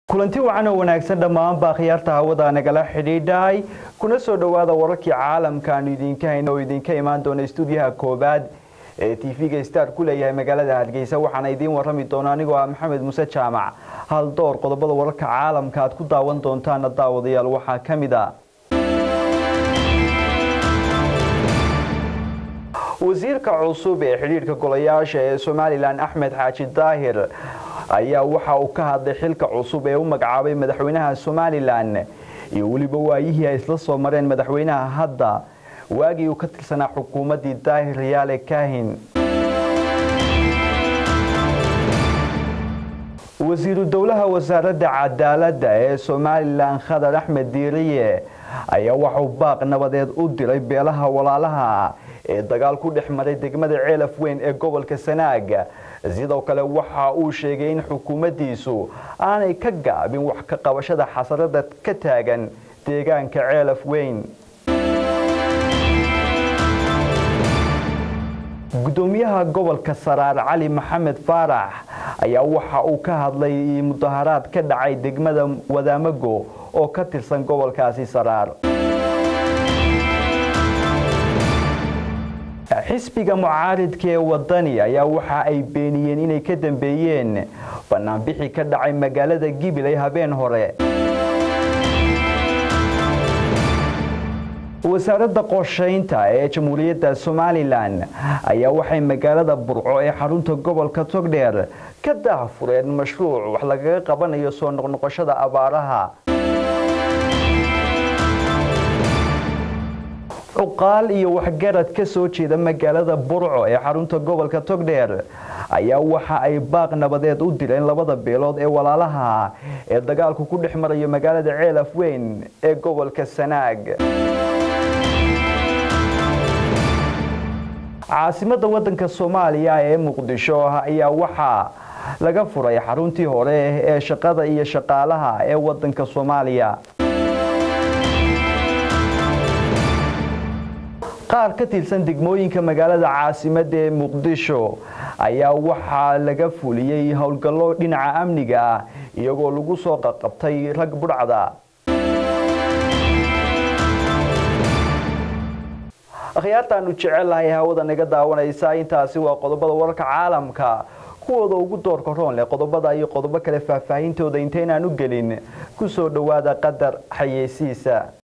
kulanti wacan oo wanaagsan dhammaanba khiyaarta hawada nagala xidhiidhay kuna soo dhowaada wararkii caalamka aanu idinka hayno oo idinka imaan doona stuudiyaha koobaad ee tv-ga star ku leeyahay magaalada hargeysa waxaana idiin warrami doona anigoo ah maxamed muuse jaamac hal door qodobada wararka caalamka aad ku daawan doontaana daawadayaal waxaa ka mid a wasiirka cusub ee xidhiidhka golayaasha ee somalilan axmed xaaji daahir ayaa waxa uu ka hadlay xilka cusub ee u magacaabay madaxweynaha somalilan iyo weliba waayihii ay isla soo mareen madaxweynaha hadda waagii uu ka tirsanaa xukuumaddii daahir riyaale kaahin wasiiru dowlaha wasaaradda cadaaladda ee somalilan khadar axmed diiriye ayaa waxuu baaq nabadeed u diray beelaha walaalaha ee dagaal ku dhex maray degmada ceelaf weyn ee gobolka sanaag sidoo kale waxa uu sheegay in xukuumaddiisu aanay ka gaabin wax ka qabashada xasarada ka taagan deegaanka ceelaf weyn gudoomiyaha gobolka saraar cali maxamed faarax ayaa waxa uu ka hadlay mudaharaad ka dhacay degmada wadaamago oo ka tirsan gobolkaasi saraar xisbiga mucaaridka ee wadani ayaa waxa ay beeniyeen inay ka dambeeyeen banaanbixi ka dhacay magaalada gibiley habeen hore wasaaradda qorshaynta ee jamhuuriyadda somalilan ayaa waxay magaalada burco ee xarunta gobolka togdheer ka daahfureen mashruuc wax lagaga qabanayo soo noqnoqoshada abaaraha cuqaal iyo waxgarad ka soo jeeda magaalada burco ee xarunta gobolka togdheer ayaa waxa ay baaq nabadeed u direen labada beelood ee walaalaha ee dagaalku ku dhex marayo magaalada ceelaf weyn ee gobolka sanaag caasimada wadanka soomaaliya ee muqdisho ayaa waxaa laga furay xaruntii hore ee shaqada iyo shaqaalaha ee wadanka soomaaliya qaar ka tirsan degmooyinka magaalada caasimada ee muqdisho ayaa waxaa laga fuliyey howlgallo dhinaca amniga ah iyagoo lagu soo qaqabtay rag budhacda akhyaartaanu jecelahay hawada naga daawanaysa intaasi waa qodobada wararka caalamka kuwooda ugu doorka roon leh qodobada iyo qodobo kale faahfaahintooda intaynaan u gelin ku soo dhowaada qadar xayeysiisa